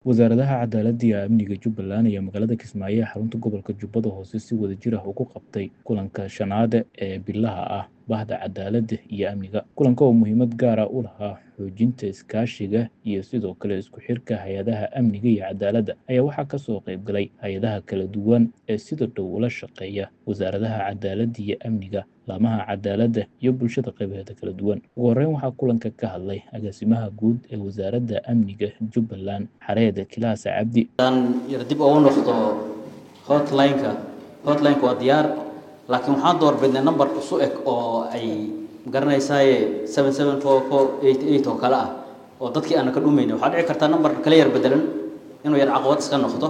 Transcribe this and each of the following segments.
wasaaradaha cadaaladda iyo amniga jubbaland ayaa magaalada kismaayo ee xarunta gobolka jubbada hoose si wadajir ah ugu qabtay kulanka shanaad ee bilaha ah bahda cadaaladda iyo amniga kulanka oo muhiimad gaara u lahaa xoojinta iskaashiga iyo sidoo kale isku xirka hay-adaha amniga iyo cadaaladda ayaa waxaa kasoo qayb galay hay-adaha kala duwan ee sida dhow ula shaqeeya wasaaradaha cadaaladda iyo amniga laamaha cadaaladda iyo bulshada qaybaheeda kala duwan ugu horreyn waxaa kulanka ka hadlay agaasimaha guud ee wasaaradda amniga jubbaland xareed kilaasa cabdi yar dib ugu noqdo hotlineka hotlineka waa diyaar laakiin waxaan doorbidnay number isu eg oo ay garanaysaaye seven seven four four eight eight oo kale ah oo dadkii aana ka dhumayna waxaa dhici kartaa number kala yar bedelan inuu yar caqabad iska noqdo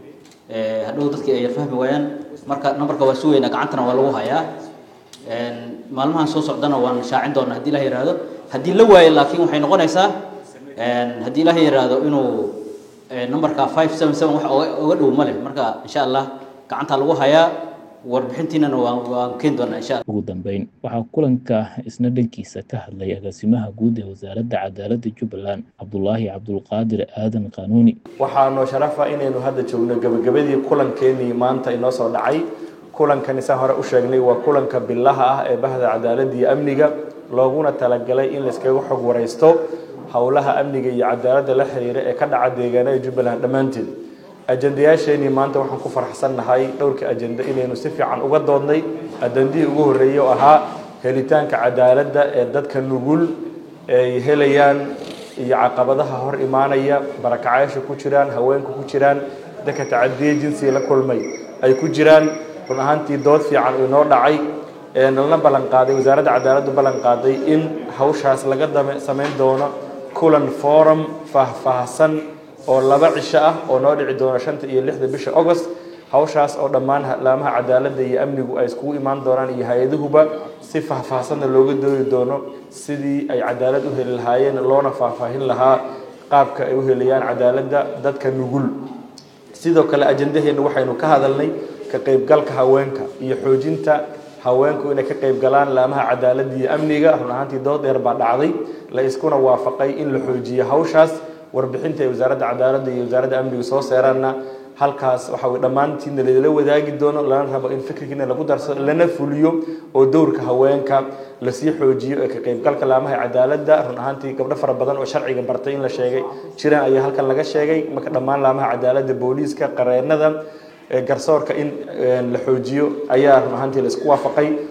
hadhow dadkii ay yar fahmi waayaan marka numberka waa sugeynaa gacantana waa lagu hayaa maalmahan soo socdana waan shaacin doonaa haddii ilah yihahdo haddii la waayo laakiin waxay noqonaysaa haddii ilah yihahdo inuu numberka five seven seven wax oga dhow ma leh marka insha allah gacanta lagu hayaa warbixintiinana waan waan keeni doonaa insha allah ugu dambeyn waxaa kulanka isna dhankiisa ka hadlay agaasimaha guud ee wasaaradda cadaaladda jubbaland cabdulaahi cabdulqaadir aadan qanuuni waxaa noo sharafa inaynu hadda joogno gebagabadii kulankeenii maanta inoo soo dhacay kulankani saa hore u sheegnay waa kulanka bilaha ah ee bahda cadaaladda iyo amniga looguna talagalay in layskaga xog waraysto howlaha amniga iyo cadaaladda la xiriira ee ka dhaca deegaanada jubbaland dhammaanteed ajendayaasheenii maanta waxaan ku faraxsannahay dhowrka ajenda inaynu si fiican uga doodnay ajendihii ugu horreeyey oo ahaa helitaanka cadaaladda ee dadka nugul ay helayaan iyo caqabadaha hor imaanaya barakacayaasha ku jiraan haweenka ku jiraan dadka tacadiye jinsiga la kulmay ay ku jiraan run ahaantii dood fiican uu inoo dhacay nalna ballan qaaday wasaaradda cadaaladdu ballan qaaday in hawshaas laga samayn doono kulan forum faahfaahsan oo laba cisho ah oo noo dhici doono shanta iyo lixda bisha agost hawshaas oo dhammaan laamaha cadaaladda iyo amnigu ay iskugu imaan doonaan iyo hay-aduhuba si faahfaahsanna looga doodi doono sidii ay cadaalad u heli lahaayeen loona faahfaahin lahaa qaabka ay u helayaan cadaaladda dadka nugul sidoo kale ajendaheenna waxaynu ka hadalnay ka qaybgalka haweenka iyo xoojinta haweenku inay ka qayb galaan laamaha cadaaladda iyo amniga run ahaantii dood dheer baa dhacday la iskuna waafaqay in la xoojiyo hawshaas warbixinta ay wasaaradda cadaaladda iyo wasaaradda amniga soo seeraanna halkaas waxa weye dhammaantiina ladala wadaagi doono lana rabo in fikirkiina lagu darsado lana fuliyo oo dowrka haweenka lasii xoojiyo ee ka qaybgalka laamaha cadaaladda run ahaantii gabdho fara badan oo sharciga bartay in la sheegay jiraan ayaa halkan laga sheegay marka dhammaan laamaha cadaaladda booliiska qareenada garsoorka in la xoojiyo ayaa run ahaantii la isku waafaqay